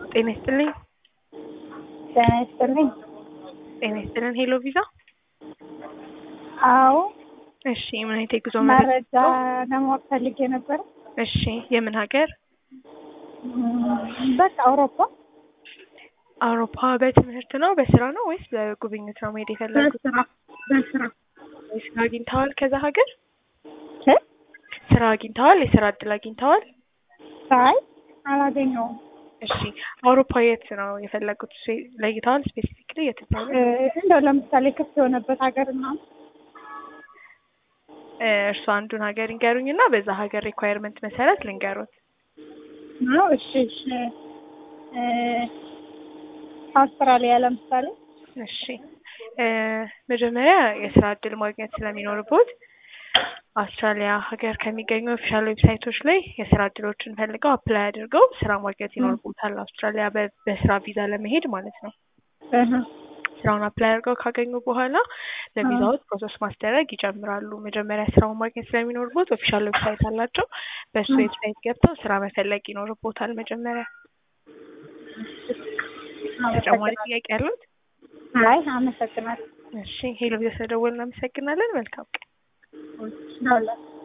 ጤና ይስጥልኝ። ጤና ይስጥልኝ። ጤና ይስጥልን። ሄሎ ቪዛ። አዎ እሺ፣ ምን አይነት የጉዞ መረጃ ለማወቅ ፈልጌ ነበር። እሺ፣ የምን ሀገር? በቃ አውሮፓ አውሮፓ። በትምህርት ነው በስራ ነው ወይስ በጉብኝት ነው መሄድ የፈለጉት? በስራ በስራ ስራ አግኝተዋል? ከዛ ሀገር እ? ስራ አግኝተዋል? የስራ እድል አግኝተዋል? አይ አላገኘውም። እሺ፣ አውሮፓ የት ነው የፈለጉት? ስፔ- ለይተዋል? ስፔሲፊክሊ የት ነው? እ፣ እንደው ለምሳሌ ክፍት የሆነበት ሀገር እና እርሱ አንዱን ሀገር ይንገሩኝ እና በዛ ሀገር ሪኳየርመንት መሰረት ልንገሩት። ነው። እሺ እሺ እ፣ አውስትራሊያ ለምሳሌ እሺ እ፣ መጀመሪያ የስራ እድል ማግኘት ስለሚኖርቦት አውስትራሊያ ሀገር ከሚገኙ ኦፊሻል ዌብሳይቶች ላይ የስራ እድሎችን ፈልገው አፕላይ አድርገው ስራ ማግኘት ይኖርቦታል። አውስትራሊያ በ- በስራ ቪዛ ለመሄድ ማለት ነው። እህ፣ ስራውን አፕላይ አድርገው ካገኙ በኋላ ለቪዛዎች ፕሮሰስ ማስደረግ ይጀምራሉ። መጀመሪያ ስራውን ማግኘት ስለሚኖርቦት ኦፊሻል ዌብሳይት አላቸው። በሱ ም። ዌብሳይት ገብተው ስራ መፈለግ ይኖርቦታል መጀመሪያ። ተጨማሪ ጥያቄ ያሉት? አይ አመሰግናለሁ። እሺ ሄሎ ቪዛ ስለደወልን እናመሰግናለን። መልካም ቀን። ደውላለሁ።